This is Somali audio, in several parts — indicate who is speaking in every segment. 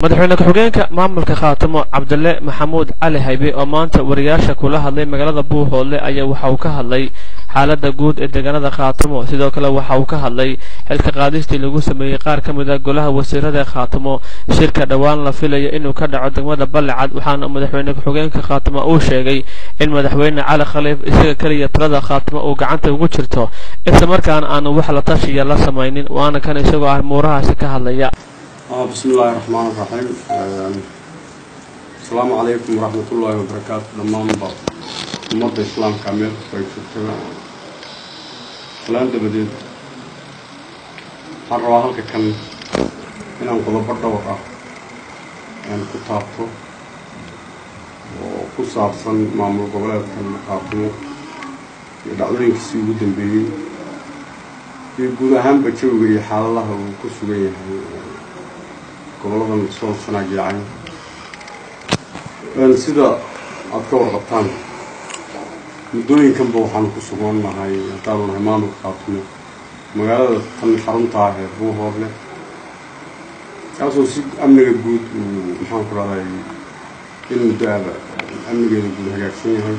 Speaker 1: madaxweyne ku-xigeenka maamulka khaatamo cabdile maxamuud cali haybe oo maanta wariyaasha kula hadlay magaalada buuhoodle ayaa waxa uu ka hadlay xaaladda guud ee deegaanada khaatamo sidoo kale waxa uu ka hadlay xilka qaadistii lagu sameeyey qaar ka mid a golaha wasiirada ee khaatamo shirka dhowaan la filayo inuu ka dhaco degmada ballicad waxaana madaxweyne ku-xigeenka khaatamo uu sheegay in madaxweyne cali khaliif isaga keliya talada khaatamo uu gacanta ugu jirto islamarkaana aanu wax la tashiya la samaynin waana kan isagoo armuurahaasi ka hadlaya
Speaker 2: بسم الله الرحمن الرحيم السلام عليكم ورحمة الله وبركاته دمان با ummadda islaamka meel kasta ay joogtaba salaan dabadeed waxaan rabaa halka kan inaan qodobo dhowr ah aan ku taabto oo ku saabsan maamul goboleedkan khaatimo iyo dhacdooyinkiisii ugu dambeeyey iyo guud ahaanba jawiga iyo xaaladaha uu ku sugan yahay goboladan soo sanaagiicay sida aada ka warqabtaan muddooyinkanba waxaanu ku sugan nahay haddaanu nahay maamulka khaatimo magaalada tan xarunta ah ee buuhoodle kaasoo si amniga guud uu maxaan ku rahday in muddo aba amnigeeda guud hagaagsan yahay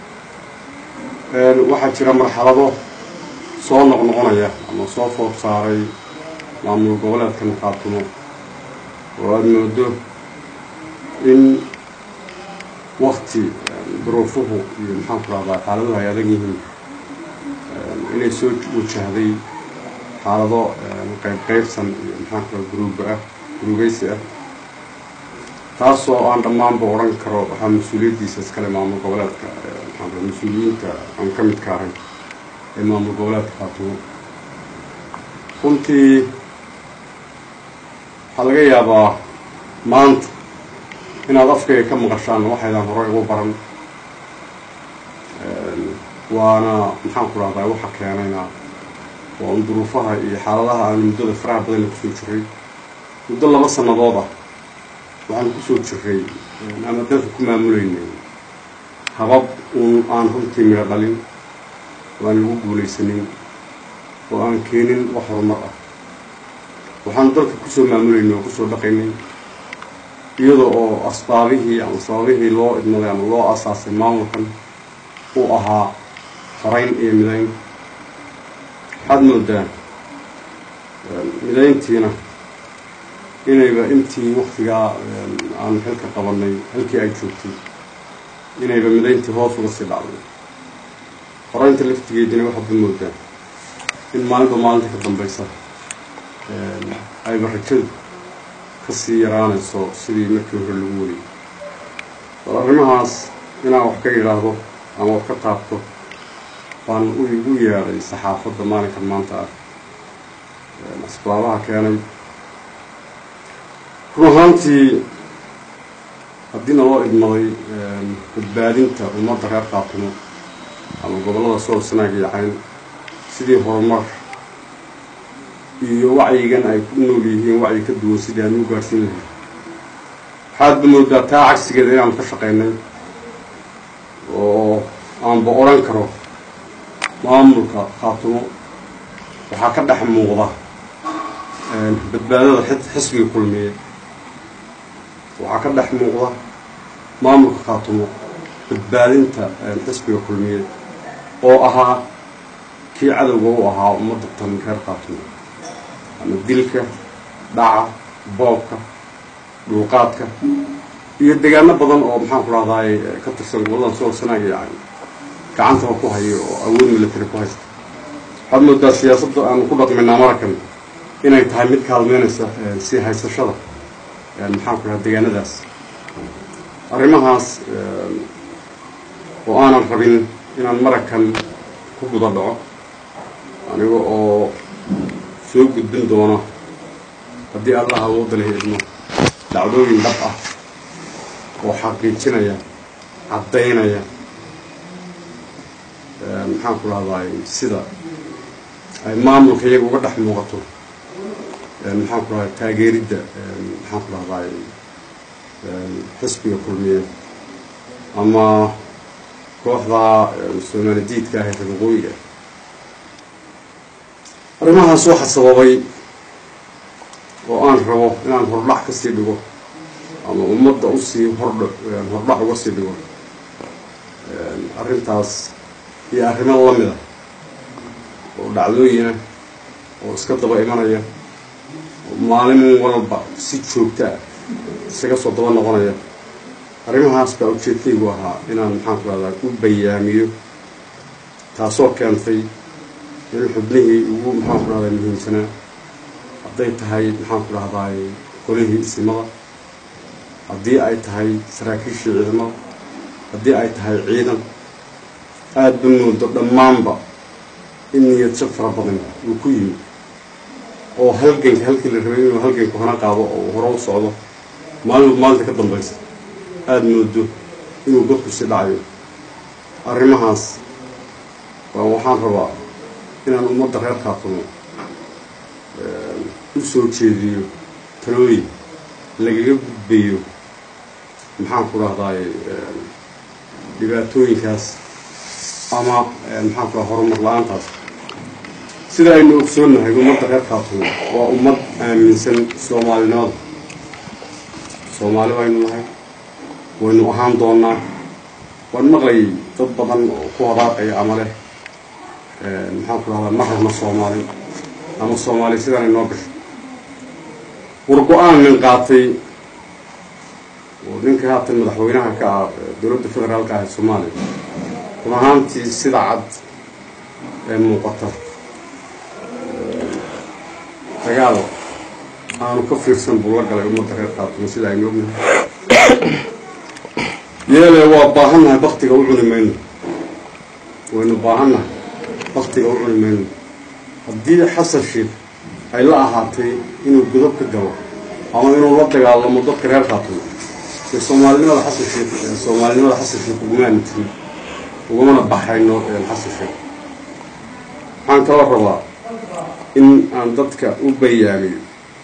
Speaker 2: waxaa jira marxalado soo noqnoqonaya ama soo food saaray maamul goboleedkan khaatimo oo aada moodo in wakti duruufuhu iyo maxaan ku rahdaa xaaladuhu ay adag yihiin inay soo wajahday xaalado qayb qaybsan iyo maxaan ku raha gruuba ah gruugeysi ah taasoo aan dhammaanba odhan karo waxaa mas-uuliyaddiisa iskale maamul goboleedka maxaan ku mas-uuliyiinta aan ka midka ahay ee maamul goboleedka khaatimo runtii waxaa laga yaabaa maanta inaad afkayga ka maqashaan waxaydaan horey ugu baran waana maxaan ku rahdaa waxa keenayna waa un duruufaha iyo xaaladaha aanu muddada faraha badanna kusoo jiray muddo laba sannadood ah waxaanu kusoo jiray ama dalka ku maamuleynay habab uun aan runtii midho dhalin oo aan lagu guulaysanin oo aan keenin wax horumar ah waxaanu dalka kusoo maamuleynay oo kusoo dhaqaynay iyada oo asbaabihii ama sababihii loo idmaday ama loo asaasay maamulkan uu ahaa farayn iyo midayn waxaad moodaa midayntiina inayba intii waktigaa aanu xilka qabanay halkii ay joogtay inayba midayntii hoos uga sii dhacday faraynta laftigeedina waxaadba moodaa in maalinba maalinta ka dambaysa ayba rajadu kasii yaraanayso sidii markii hore lagu wariyey bal arrimahaas inaan wax ka yidhaahdo ama wax ka taabto baan ugu yeedhay saxaafadda maalinkan maanta ah asbaabaha keenay run ahaantii haddii naloo idmaday badbaadinta ummadda reer khaatimo ama gobollada sool sanaag iyo cayn sidii horumar iyo wacyigan ay ku nool yihiin wacyi ka duwan sidii aan u gaadhsiin lahay waxaadba moodaa taa cagsigeeda inaanu ka shaqaynay oo aanba odhan karo maamulka khaatimo waxaa ka dhex muuqda badbaadada xisbiga kulmiye waxaa ka dhex muuqda maamulka khaatimo badbaadinta xisbiga kulmiye oo ahaa kii cadowga u ahaa ummadda tan reer khaatimo ama dilka dhaca boobka dhulqaadka iyo deegaano badan oo maxaan ku rahdaay ka tirsan goboladan sool sanaag iyo cayn gacantaba ku hayo oo awood military ku haysta waxaad moodaa siyaasadda aanu ku dhaqmaynaa marakan inay tahay mid kaalmeynaysa sii haysashada maxaan ku rahaa deegaanadaas arrimahaas oo aanan rabin inaan marakan ku guda dhaco aniga oo soo gudbin doona haddii allaha awoodda lahi idmo dhacdooyin dhab ah oo xaqiijinaya caddaynaya maxaan ku rahdaay sida ay maamulka iyaga uga dhex muuqato maxaan ku rahday taageeridda maxaan ku rahdaay xisbiga kulmiye ama kooxda soomaali diidka ah ee reer waqooyiga arrimahaas waxaa sababay oo aan rabo inaan hordhac kasii dhigo ama ummadda usii hordh hordhac uga sii dhigo arrintaas iyo arrimo la mid ah oo dhacdooyina oo iska daba imanaya oo maalin walba si joogta ah isaga soo daba noqonaya arrimahaas baa ujeedkaygu ahaa inaan maxaanku rahdaa u bayaamiyo taasoo keentay in xubnihii ugu maxaanku rahdaa muhiimsanaa hadday tahay maxaanku rahdaay qolihii isimada haddii ay tahay saraakiishii ciidamada haddii ay tahay ciidan aada ba moodo dhammaanba in niyad jab fara badan uu ku yimi oo halganka halkii la rabay inuu halganka hona qaado oo hore u socdo maalinba maalinta ka dambaysa aada moodo inuu godku si dhacayo arrimahaas waa waxaan rabaa inaan ummadda reer kaatumo u soo jeediyo talooyin lagaga gudbayo maxaan ku rahdaay dhibaatooyinkaas ama maxaan ku raha horumar la-aantaas sida aynu ogsoonnahay ummadda reer kaatumo waa ummad aaminsan soomaalinimada soomaali baynu nahay waynu ahaan doonaa waan maqlayay dad badan oo ku hadaaqaya ama leh maxaan ku rahdaa ma rabno soomaali ama soomaali sidaanay noo gasho war go-aan nin qaatay oo ninka haatan madaxweynaha ka ah dowladda federaalka ah ee soomaaliya run ahaantii sida cad ee muuqata dagaal aanu ka fiirsan buu la galay ummadda reer kaatumo sida aynu ognahay yeele waa baahannahay baktiga u cuni mayno waynu baahannahay baktiga u cuni mayno haddii xasan sheikh ay la ahaatay inuu godob ka galo ama inuu la dagaalamo dadka reer kaatumo ee soomaalinimada xasan sheikh soomaalinimada xasan sheikh ugumaana tirin ugamana baxayno xasan sheikh waxaan kaloo rabaa in aan dadka u bayaamiyo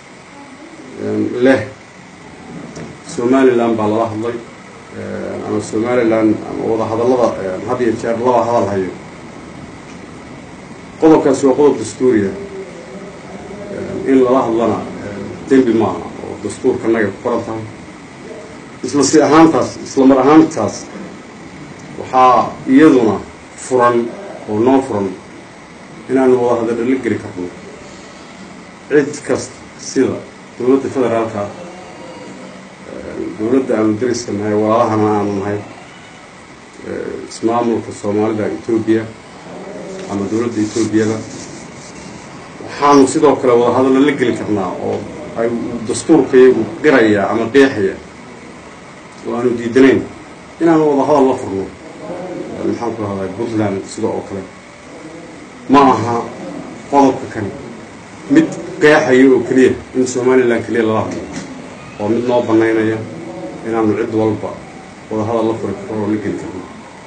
Speaker 2: leh somalilan baa lala hadlay ama somalilan ama wadahadallada had iyo jeer laba hadal hayo qodobkaasi waa qodob dastuuriya in lala hadlana dembi maaha oo dastuurka naga ku qoran tahay isla si ahaantaas isla mar ahaantaas waxaa iyaduna furan oo noo furan inaanu wada hadallo la geli karno cid kasta sida dowladda federaalka dowladda aanu dariska nahay walaalahana aanu nahay ismaamulka soomaalida etoobiya ama dowladda etoobiyada waxaanu sidoo kale wada hadallo la geli karnaa oo ay dastuurkayagu qiraya ama qeexaya oo aanu diidanayn inaanu wada hadal la furno maxaan ku rahdaa puntland sida oo kale ma aha qodobka kani mid qeexaya oo keliya in somalilan keliya lala hadlo waa mid noo banaynaya inaanu cid walba wada hadal la furi karno oo la geli karno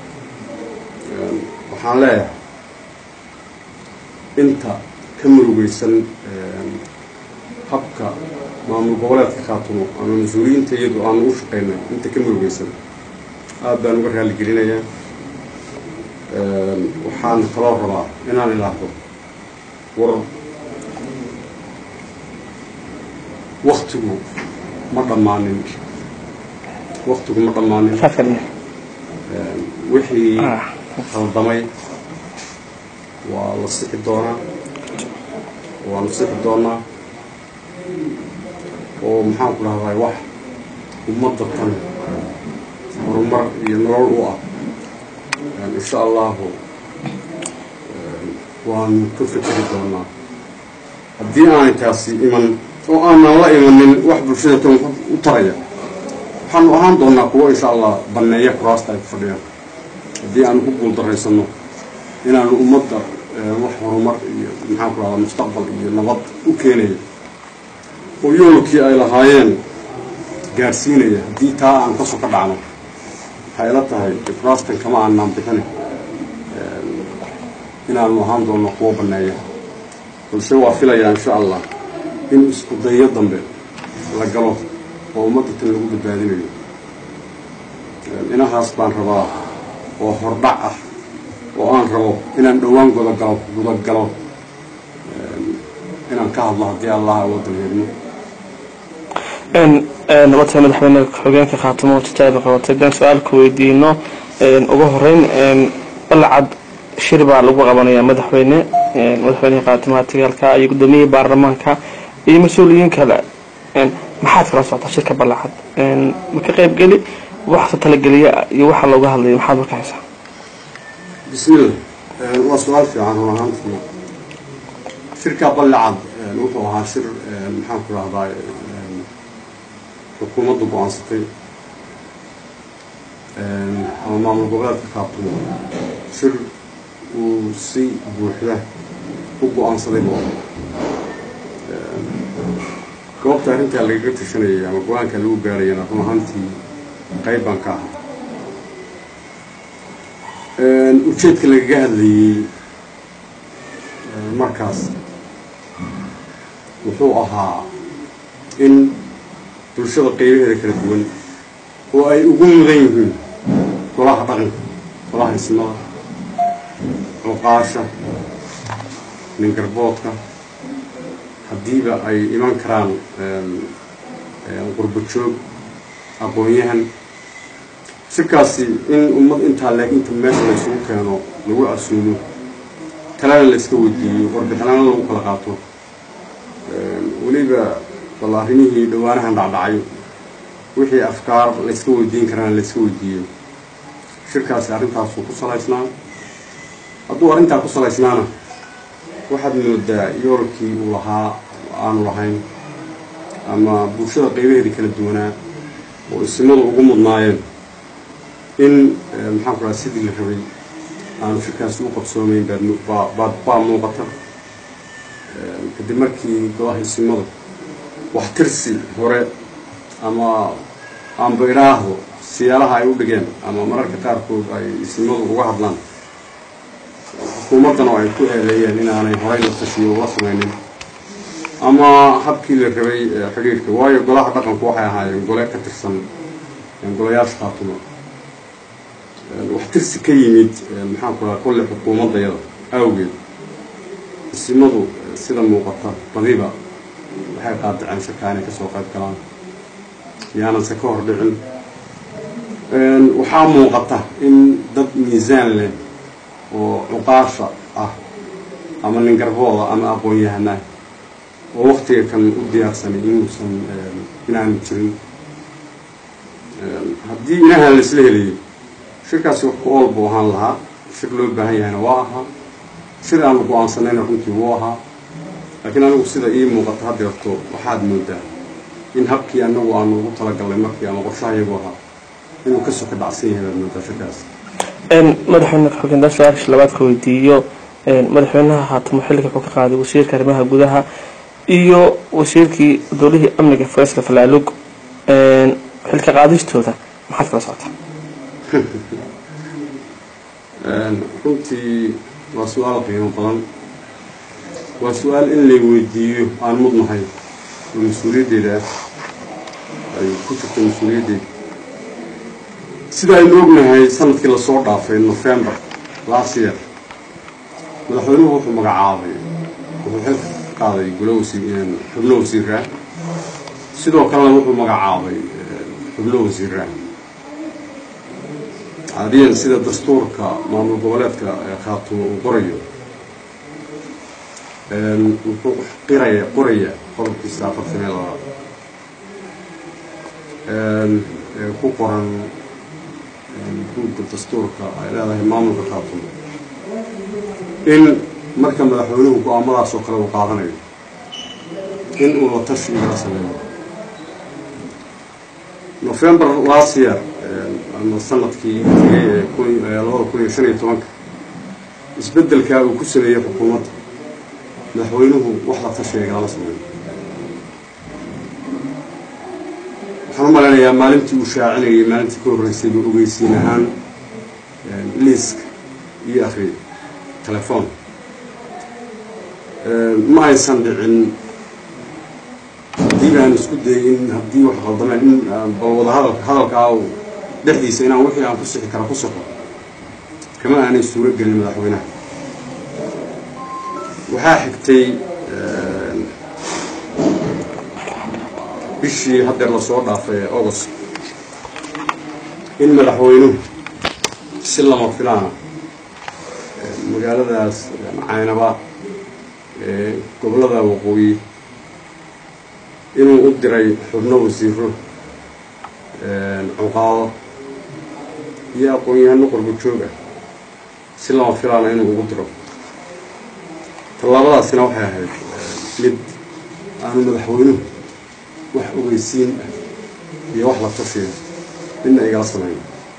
Speaker 2: waxaan leeyahay inta ka murugeysan habka maamul goboleedka khaatumo ama mas-uuliyiinta iyadu aanu u shaqaynay inta ka murugeysan aada baan uga raali gelinayaa waxaan kaloo rabaa inaan ilaahdo war waktigu ma dhammaanin waktigu ma dhammaanin wixii khaldamay waa la sixi doonaa waanu sixi doonaa oo maxaan ku dhahday wax ummadda tan horumar iyo nolol u ah insha allahu waanu ka fekeri doonaa haddii aanay taasi iman oo aanan la imanin wax bulshada tan u taraya waxaanu ahaan doonaa kuwo insha allah banneeya kuraasta ay ku fadhiyaan haddii aanu ku guuldarraysano inaanu ummadda wax horumar iyo maxaan ku rahdaa mustaqbal iyo nabad u keenaya oo yoolkii ay lahaayeen gaadhsiinaya haddii taa aan kasoo ka dhacno waxay ila tahay kuraastan kama aanaan bixina inaanu ahaan doono kuwo banneeya balse waa filayaa insha allah in isku dayo dambe la galo oo ummadda tan lagu badbaadinayo inahaas baan rabaa oo hordhac ah oo aan rabo inaan dhowaan gudagalo gudagalo inaan ka hadlo haddii allah awoodan heedno
Speaker 3: wata madaxweyne ku-xigeenka khaatimo titaaba qabatay haddaan su-aalka weydiino ugu horeyn balcad shir baa lagu qabanayaa madaxweyne madaxweyneha khaatimaha tigaalka iyo gudoomiyihii baarlamaanka iyo mas-uuliyiin kale maxaad kala socotaa shirka balacad ma ka qayb geli waxse talageliya iyo waxa looga hadlaya maxaad marka haysaa
Speaker 2: bismillah waa su-aal fiican run ahaantii shirka ballicad wuxuu ahaa shir maxaan ku rahdaa xukuumaddu go-aansatay ama maamul goboleedka kaabtumo shir uu si buuxda u go-aansaday bo goobta arrintaa lagaga tashanayay ama go-aanka lagu gaarayana run ahaantii qayb baan ka ahaa ujeedka lagaga hadlayey markaas wuxuu ahaa in bulshada qaybaheeda kala duwan oo ay ugu mudan yihiin golaha dhaqanka golaha ismada cuqaasha ningarboodka haddiiba ay iman karaan qurbo joog aqoon-yahan shirkaasi in ummad intaa leeg inta meesha la isugu keeno lagu casuumo talana la iska weydiiyo warbixinana lagu kala qaato weliba bal arrimihii dhawaanahan dhacdhacay wixii afkaar la iska weydiin karana la iska weydiiyo shirkaasi arrintaasuu ku salaysnaa hadduu arrintaa ku salaysnaana waxaad moodaa yoolkii uu lahaa aanu lahayn ama bulshada qaybaheedii kala duwanaa oo isimadu ugu mudnaayeen in maxaan ku dhaha sidii la rabay aanu shirkaasi u qabsoomeyn baad baa muuqata kadib markii golaha isimadu wax tirsi hore ama aanba idhaahdo siyaalaha ay u dhigeen ama mararka qaarkood ay isimadu uga hadlaan xukuumaddana ay ku eedeeyeen inaanay horay la tashiyo ula samaynin ama habkii la rabay xidhiidhka waayo golaha dhaqanku waxay ahaayeen gole ka tirsan golayaasha khaatuma wax tirsi ka yimid maxaan ku dhaha kolle xukuumaddayada awgeed isimadu sida muuqata badiba waxay qaadaceen shirkaa inay kasoo qayb galaan yaananse ka hor dhicin waxaa muuqata in dad miisaan leh oo cuqaasha ah ama ningarbooda ama aqoon-yahanah oo waktiga kan u diyaarsanay inuusan inaanu jirin haddii inahan la isla helayo shirkaasi wax ku ool buu ahaan lahaa shir loo baahan yahayna waa ahaa shir aanu go-aansanayna runtii wuu ahaa laakiin anigu sida ii muuqata haddeerto waxaad moodaa in habkii anagu aanu ugu talagalnay markii ama qorshaha iyagu ahaa inuu kasoo ka dhacsan yahay baad moodaa shirkaas
Speaker 3: madaxweyne ku-xigeen daan su-aasha labaad ka weydiiyo madaxweynaha haatamo xilliga wuxuu ka qaaday wasiirka arrimaha gudaha iyo wasiirkii dowlihii amniga faysal falaalug xilka qaadistooda maxaad kala socotaa
Speaker 2: runtii waa su-aal qiimo badan waa su-aal in lay weydiiyo aan mudnahay oo mas-uuliyaddeeda ay ku jirto mas-uuliyaddeeda sida aynu ognahay sanadkii lasoo dhaafay november last year madaxweynuhu wuxuu magacaabay wuxuu xilka ka qaaday golo wasiir xubno wasiiraa sidoo kalena wuxuu magacaabay xubno wasiiraa caadiyan sida dastuurka maamul goboleedka khaatumo uu qorayo wuxuu qiraya qoraya qodobkiisa afartan iyo labaad ku qoran guudda dastuurka ay leedahay maamulka khaatumo in marka madaxweynuhu go-aamadaas oo kale uu qaadanayo in uu la tashi igala sameeyo november last year ama sanadkii tegay ee labada kun iyo shan iyo tobanka isbeddelkaa uu ku sameeyey xukuumadda madaxweynuhu wax la tashiga igalama sameeyo waxaan u malaynayaa maalintii uu shaacinayay maalintii ka horreysayba ogeysiin ahaan liiska iyo akhriyay telefoon ma aysan dhicin haddii baan isku dayay in haddii wax qaldameen in bal wada hadalka hadalkaa dhexdiisa inaan wixii aan ku sixi kara ku sixo kama aanay suuro gelin madaxweynaha waxaa xigtay bishii haddeer lasoo dhaafay ee august in madaxweynuhu si lama filaana magaaladaas caynaba ee gobollada waqooyi inuu u diray xubno wasiiro cuqaado iyo aqoon-yahano qorbo joog ah si lama filaana inuu ugu diro tallaabadaasina waxay ahayd mid aanu madaxweynuhu wax ogeysiin ah iyo wax la tashiya midna igala samayn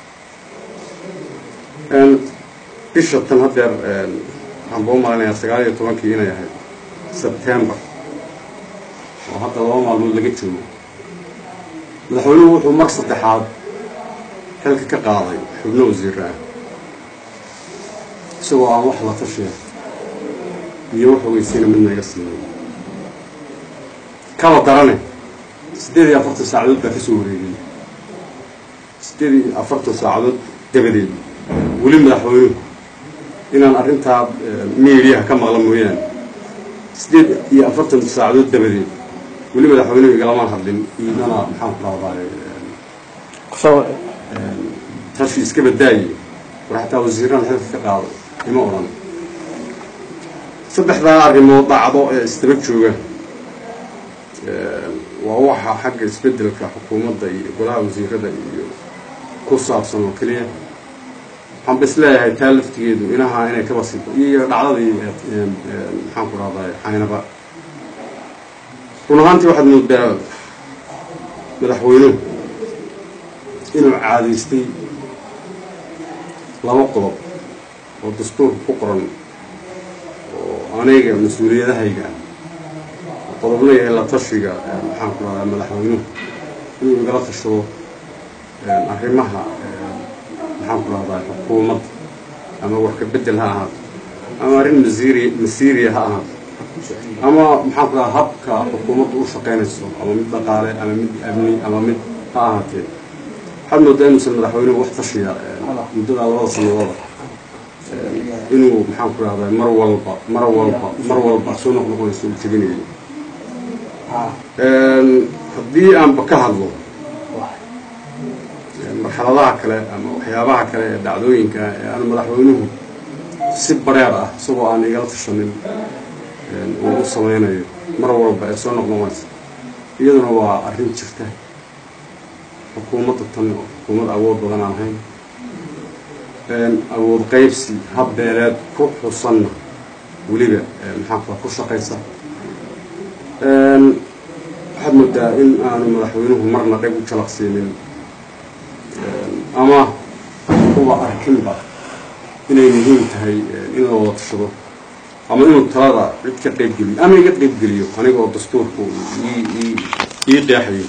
Speaker 2: bisha tan haddeer waxaan buu malinayaa sagaal iyo tobankii inay ahayd sebtembar oo hadda laba maalmood laga joogo madaxweynuhu wuxuu mar saddexaad xilka ka qaaday xubno wasiira ah isagoo aan wax la tashiya iyo wax ogeysiina midna iga sameyn kaba darane siddeed iyo afartan saacadood baa ka soo wareegay siddeed iyo afartan saacadood dabadeed weli madaxweynuhu inaan arrintaa miidiyaha ka maqla mooyaane siddeed iyo afartan saacadood dabadeed weli madaxweynuhu igalamaan hadlin iidana maxaan ku rahdaay tashi iska badaaye war xataa wasiiraan xilka ka qaaday ima odhan saddexdaa arrimood dhacdo ee isdaba jooga waa waxa xagga isbeddelka xukuumadda iyo golaha wasiirada iyo ku saabsan oo keliya waxaan ba is leeyahay taa laftigeedu inaha inay ka basido iyo dhacdadii maxaan ku rahday xaynaba run ahaantii waxaad moodaa madaxweynuhu inuu caadaystay laba qodob oo dastuurka ku qoran oo aniga mas-uuliyadahayga qodobna yahay la tashiga maxaan ku rahdaa madaxweynuhu inuu igala tashado arrimaha maxaan ku rahdaa xukuumadda ama warka beddel ha ahaato ama arrin masiiri masiiriya ha ahaato ama maxaan ku radaa habka xukuumaddu u shaqaynayso ama mid dhaqaale ama mid amni ama mid ha ahaatee waxaad moodaa inuusan madaxweynuhu wax tashiya muddadaa labada sanadooda inuu maxaan ku rahdaa mar walba mar walba mar walba soo noqnoqonayso uu jebinayo haddii aanba ka hadlo marxaladaha kale ama waxyaabaha kale ee dhacdooyinka ee aanu madaxweynuhu si bareer ah isagoo aan igala tashanin uu u sameynayo mar walba ee soo noqnoqonaysa iyaduna waa arrin jirta xukuumadda tan oo xukuumad awood badan aan ahayn awood qaybsi habbeeleed ku xusanna weliba maxaanku ku shaqaysa waxaad moodaa in aanu madaxweynuhu marna dheg u jalaqsiinin ama kuwa arkinba inay muhiim tahay in la wada tashado ama inuu talada cid ka qaybgeliyo ama iga qaybgeliyo aniga oo dastuurku ii qeexayo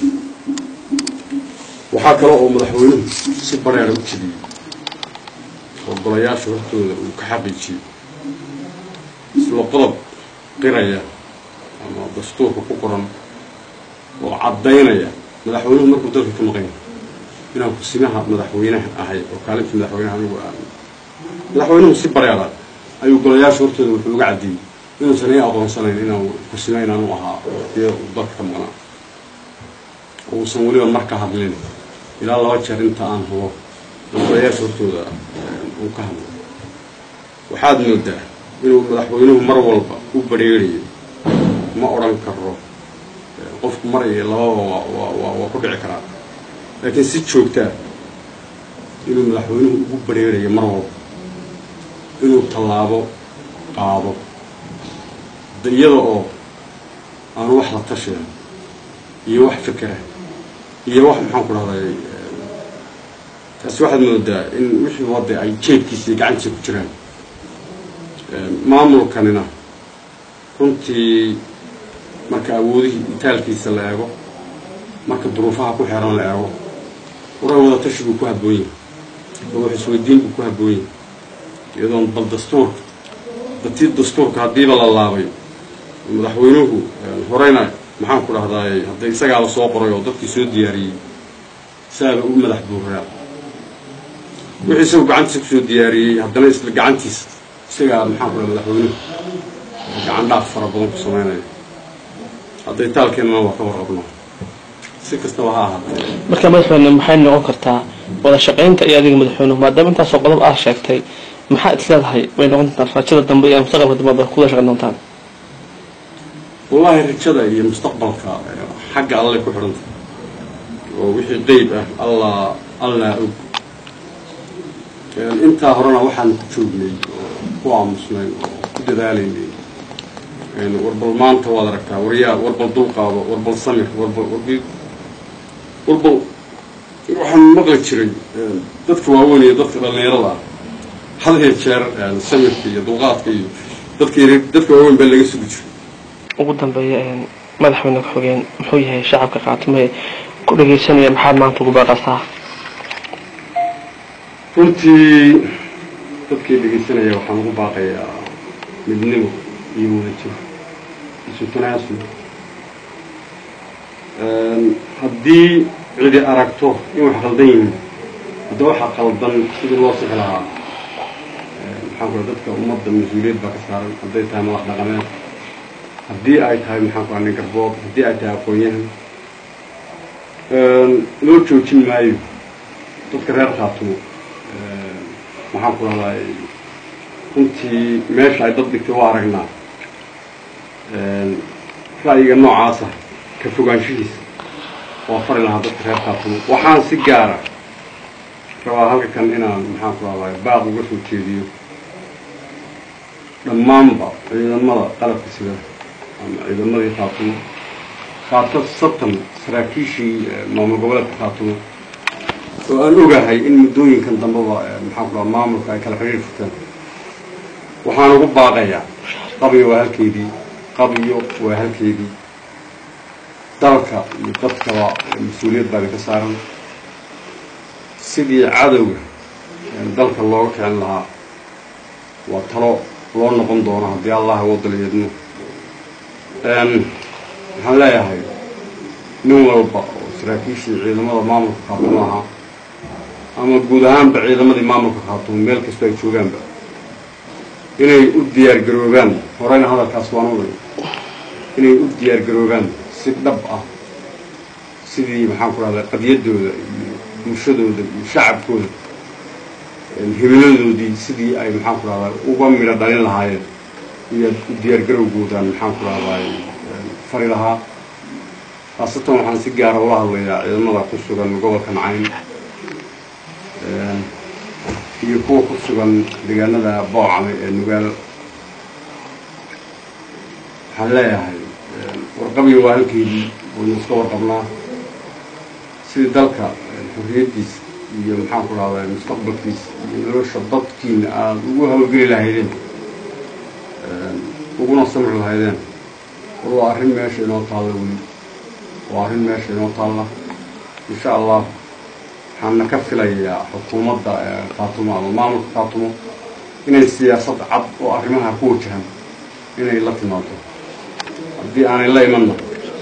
Speaker 2: waxaa kale oo madaxweynuhu si bareera u jebiyey oo golayaasha hortooda uu ka xaqiijiyey isla qodob qiraya ama dastuurka ku qoran oo caddaynaya madaxweynuhu markuu dalka ka maqan yahay inaan kusimaha madaxweynaha ahay oo kaalinta madaxweynaha anigu aan madaxweynuhu si bareera ayuu golayaasha hortooda wuxuu uga caddeeyey inuusan ii aqoonsanayn inaan kusima inaanu ahaa waqtiya uu dalka ka maqnaa uusan weliba marka hadlin ilaa laba jeer inta aan hubo golayaasha hortooda uu ka hadlo waxaad moodaa inuu madaxweynuhu mar walba u bareerayo ma odhan karo qofku mar iyo lababa waa ku dhici karaa laakiin si joogtaa inuu madaxweynuhu ugu bareerayo mar walba inuu tallaabo qaado iyada oo aanu wax la tashiya iyo wax fikera iyo wax maxaan ku dhahday taasi waxaad moodaa in wixii wadda ay jeebkiisa iyo gacantiisa ku jiraan maamulkanina runtii marka awoodihii itaalkiisa la eego marka duruufaha ku xeeran la eego waray wada tashi buu ku habboon yahay oo wax isweydiin buu ku habboon yahay iyadoon bal dastuurka batii dastuurka haddiiba la laabay madaxweynuhu horeyna maxaan ku dhahdaay hadday isagaaba soo qoray oo dadkii soo diyaariyey isaaba u madax buuraa wixii isagu gacantiisa kusoo diyaariyey haddana isla gacantiisa isagaa maxaan ku dhaha madaxweynuhu gacan dhaaf fara badan ku samaynaya hadday taalkeennana waa ka warqabnaa si kastaba ha ahaatee
Speaker 3: marka madaxweyne maxay noqon kartaa wada shaqaynta iyo adiga madaxweynuhu maadaama intaasoo qodob aad sheegtay maxaa is leedahay bay noqon doontaa rajada dambe iyo mustaqbalka dambe ad kuwada shaqayn doontaan
Speaker 2: wallaahi rajada iyo mustaqbalka eh, xagga allay ku xidhanta oo wixii qeyb ah allah allah og Eh, intaa horena waxaan ku joognay oo ku aamusnay oo ku dadaalaynay Eh, warbal maanta waad aragtaa waryaa warbal dulqaado warbal samir warbal warbi warbal waxaan maqli jiray eh, dadka waaweyn iyo dadka dhallinyarada ah had iyo jeer eh, samirka iyo dulqaadka iyo dadka yar- dadka waaweyn baa laga sugi jiray
Speaker 3: ugu dambeeya een, madaxweyne ku-xigeen muxuu yahay shacabka khaatimo ee ku dhageysanaya maxaad maanta ugu baaqasaa
Speaker 2: runtii dadkii dhegaysanaya waxaan ugu baaqayaa midnimo iyo wadajir isu tanaasul haddii cidi aragto in wax qaldan yihiin hadda waxa qaldan sidii loo sixi lahaa maxaan ku dadka ummadda mas-uuliyad baa ka saaran hadday tahay madax dhaqameed haddii ay tahay maxaan ku nin garbood haddii ay tahay aqoon-yahan loo joojin maayo dadka reer khaatumo maxaan ku rahdaa runtii meesha ay dad dhigtay waa aragnaa ra'yiga noocaasa ka fogaanshihiisa waa fari lahaa dadka reer khaatumo waxaan si gaara rabaa halka kan inaan maxaan ku rahdaa baaq uga soo jeediyo dhammaanba ciidamada qalabka sida ama ciidamadii khaatumo khaato satan saraakiishii maamul goboleedka khaatumo oo aan ogahay in muddooyinkan dambeba maxaan ku raha maamulka ay kala xiriir furteen waxaan ugu baaqayaa qabiyo waa halkeedii qabiyo waa halkeedii dalka iyo dadkaba mas-uuliyad baa ka saaran sidii cadowga dalka looga kicin lahaa waa talo loo noqon doono haddii allah wadaliyeedno waxaan leeyahay nin walba oo saraakiishii ciidamada maamulka khaatumo ahaa ama guud ahaanba ciidamadii maamulka khaatumo meel kastoo ay joogaanba inay u diyaar garoobaan horeyna hadalkaas waan oday inay u diyaar garoobaan si dhab ah sidii maxaan ku rahdaa qadiyadooda iyo bulshadooda iyo shacabkooda himiladoodii sidii ay maxaan ku rahdaa uga midho dhalin lahaayeen iyo u diyaar garowgoodaan maxaan ku rahdaa fari lahaa khaasatan waxaan si gaara ula hadlayaa ciidamada ku sugan gobolka nacayn iyo kuwa ku sugan deegaanada boocame ee nugaal waxaan leeyahay warqabiyo waa halkeedii waynu iska warqabnaa sidii dalka xorriyaddiisa iyo maxaan ku rahdaa mustaqbalkiisa iyo nolosha dadkiina aada ugu hawlgeli lahaydeen uguna samri lahaydeen war waa arrin meesha inoo taalla weli waa arrin meesha inoo taalla insha allah waxaana ka filayaa xukuumadda khaatumo ama maamulka khaatumo inay siyaasad cad oo arrimaha ku wajahan inay la timaado haddii aanay la imanna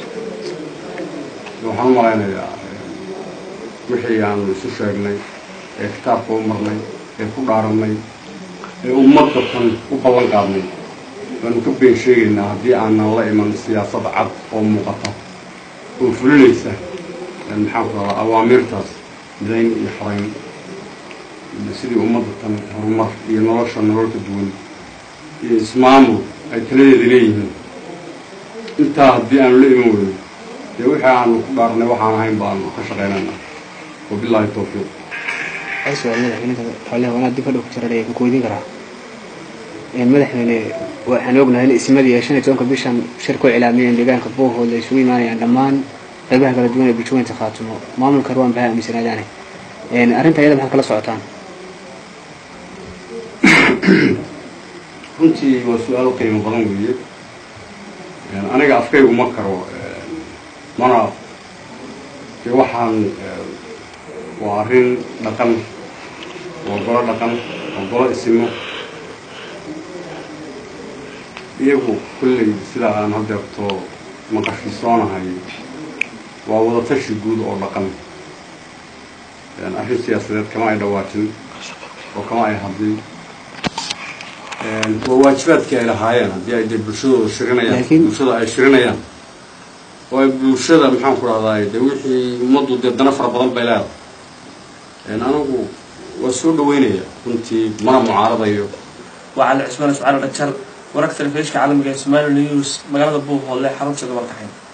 Speaker 2: waxaan u malaynayaa wixii aanu isu sheegnay ee kitaabka u marnay ee ku dhaarannay ee ummadda tan u ballan qaadnay waanu ka been sheegaynaa haddii aanan la iman siyaasad cad oo muuqata oo fulinaysa maxaan ku rabaa awaamiirtaas midayn iyo xorayn iyo sidii ummadda tan horumar iyo nolosha nolol ka duwan iyo ismaamul ay taladeeda leeyihiin intaa haddii aanu la iman weyno dee wixii aanu ku dhaarnay waxaan ahayn baanu ka shaqaynayna wabilaahi tawfiiq
Speaker 4: su-aal madaxweynaha xoolaha wanaa dib ka dhow ku jira ku weydiin karaa madaxweyne waxaan ognahay in ismadii ay shan iyo tobanka bishan shir ku cilaamiyeen deegaanka buuhood ay isugu imaanayaan dhammaan qaybaha kala duwan ee bulshooyinka khaatumo maamulka ruwan baha aaminsanaadaane arrinta iyada maxaad kala socotaan
Speaker 2: runtii waa su-aal qiimo badan weeye aniga afkaygu ma karo mana dee waxaan waa arrin dhaqan waa golo dhaqan waa golo isimo iyagu kulley sidaa aan hadeerto maqashiisoonahay waa wadatashi guud oo dhaqan arrin siyaasadeed kama ay dhawaajin oo kama ay hadlin waa waajibaadkii ay lahaayeen haddii ay dee bulshadooda shirinayaan
Speaker 4: Laakiin-
Speaker 2: bulshada ay shirinayaan oo ay bulshada maxaan ku dhahdaay dee wixii ummaddu dee dana fara badan bay leedahay anigu waa soo dhaweynaya runtii mana mucaaradayo
Speaker 1: وعلى عثمان سبحانه وتعالى ورقة الفيش كعالم جاي سومالي نيوز مقالة بوه ولا حرب شغل مرتاحين